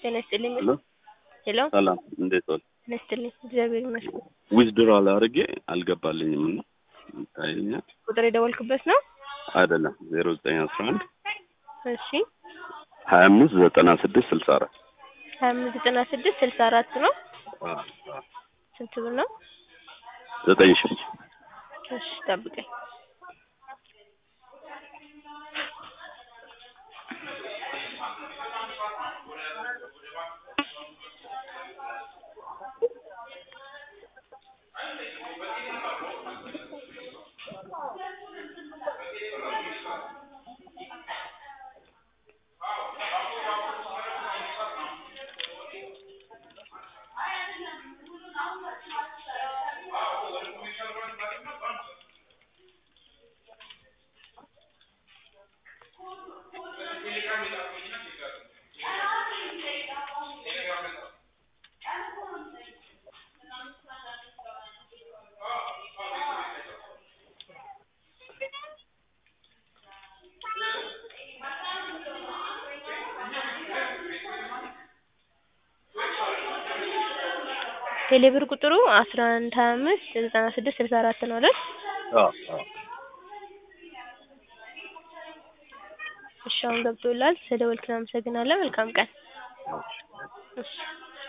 ጤና ይስጥልኝ። ሄሎ ሄሎ ሰላም፣ እንዴት ዋል? ጤና ይስጥልኝ። እግዚአብሔር ይመስገን። ዊዝድሮዋል አድርጌ አልገባልኝም እና ይታየኛል። ቁጥር የደወልክበት ነው? አይደለም ዜሮ ዘጠኝ አስራ አንድ እሺ ሀያ አምስት ዘጠና ስድስት ስልሳ አራት ሀያ አምስት ዘጠና ስድስት ስልሳ አራት ነው። ስንት ብር ነው? ዘጠኝ ሺህ እሺ ጠብቀኝ። ቴሌብር ቁጥሩ አስራ አንድ ሀያ አምስት ዘጠና ስድስት ስልሳ አራት ነው አይደል? እሺ አሁን ገብቶላል። ስለደወልክ እናመሰግናለን። መልካም ቀን። እሺ